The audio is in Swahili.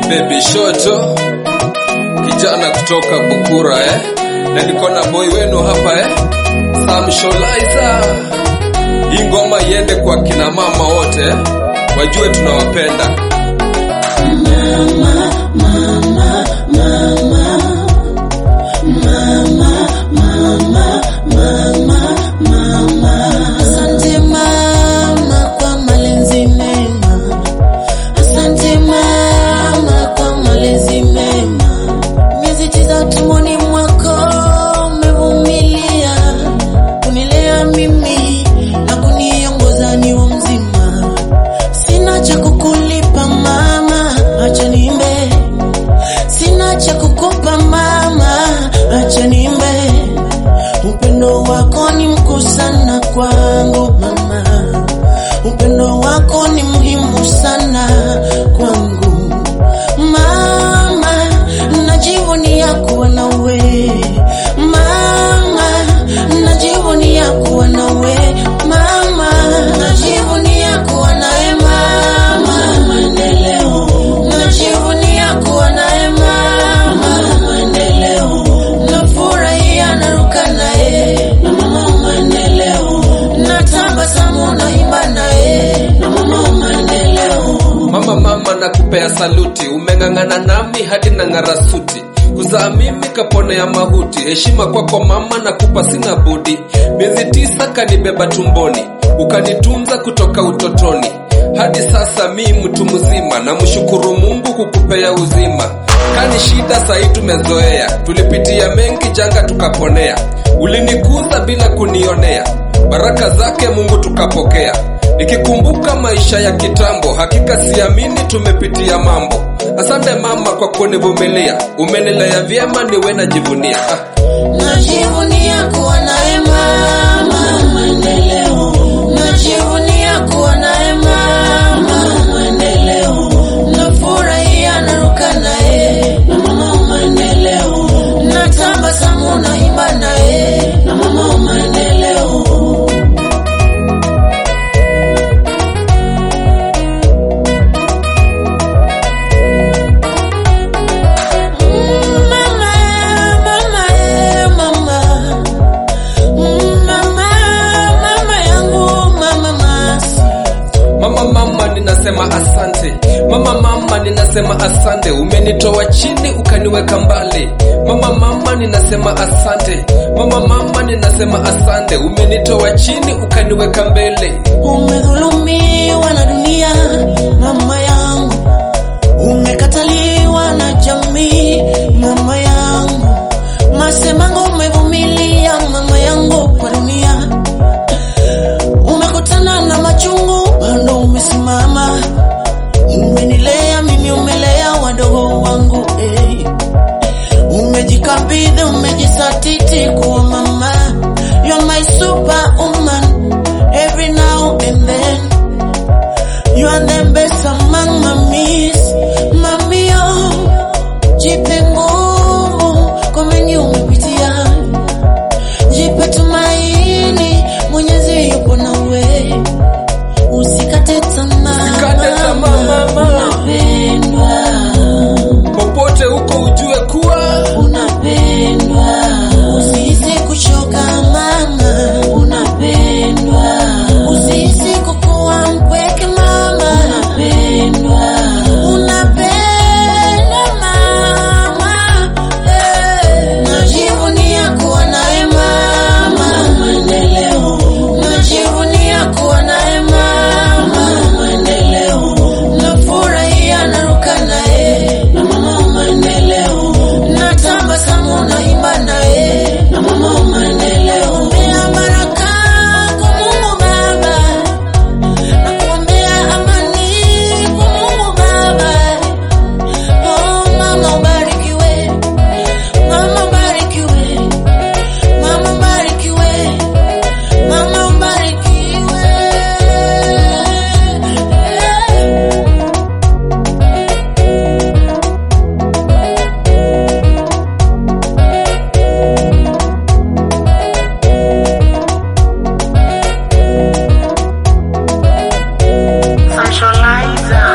Baby Shoto, kijana kutoka Bukura eh? Na niko na boy wenu hapa eh? Sam Sholaiza. Hii ngoma iende kwa kina mama wote eh? Wajue tunawapenda. Asante mama kwa malezi mema. Asante mama kwa malezi mema. Miezi tisa tumboni mwako umevumilia kunilea mimi na kuniongoza niwe mzima. Sina cha kukulipa mama, acha niimbe. Sina cha kukupa mama, acha niimbe. Upendo wako ni mkuu sana kwangu mama, upendo wako ni muhimu sana kwangu mama, najivunia kuwa nawe mama, najivunia kuwa nawe mama, najivunia kuwa nawe mama, maendeleo, najivunia kuwa nawe mama, maendeleo, nafurahia naruka naye na mama maendeleo, natabasamu naimba naye na mama maendeleo. Mama mama na kupea saluti, umeng'ang'ana nami hadi na ng'ara suti. Kuzaa mimi kaponea mahuti, heshima kwako mama na kupa sina budi. Miezi tisa kanibeba tumboni, ukanitunza kutoka utotoni hadi sasa mi mtu mzima, na mshukuru Mungu kukupea uzima. Kani shida sahi tumezoea, tulipitia mengi janga tukaponea. Ulinikuza bila kunionea, baraka zake Mungu tukapokea. Nikikumbuka maisha ya kitambo, hakika siamini tumepitia mambo. Asante mama kwa kunivumilia, umenilea vyema niwe najivunia. Ah. Najivunia kuwa naye mama maendeleo, najivunia kuwa naye mama maendeleo, nafurahia naruka naye na mama maendeleo, natabasamu naimba naye na mama maendeleo. Mama, mama, eh, mama. Mama, mama yangu, mama masi. Mama mama ninasema asante, mama mama ninasema asante, umenitoa chini ukaniweka mbali. Mama mama ninasema asante, mama mama ninasema asante, umenitoa chini ukaniweka mbele. Umedhulumiwa na dunia, mama yangu. Umekataliwa na jamii, mama yangu. Masemango umevumilia, mama yangu, kwa dunia. Umekutana na machungu, bado umesimama. Umenilea mimi, umelea wadogo wangu eh. Umejikabidhi, umejisatiti kuwa mama. You're my superwoman every now and then. You are the best among mummies, mami oh. Jipe nguvu kwa mengi umepitia, jipe tumaini, Mwenyezi yupo nawe, usikate tamaa, Usikate tamaa, mama. unapendwa, Popote huko ujue kuwa unapendwa, usihisi kuchoka mama, unapendwa, usihisi kukuwa mpweke mama, unapendwa, unapendwa mama, eh. Najivunia kuwa nawe mama, maendeleo, najivunia kuwa nawe mama, maendeleo, nafurahia naruka naye na mama maendeleo, natabasamu naimba naye na mama maendeleo. Ombea baraka kwa Mungu Baba, nakuombea amani kwa Mungu Baba. Oh mama ubarikiwe, mama ubarikiwe, mama ubarikiwe, mama ubarikiwe. Socializer.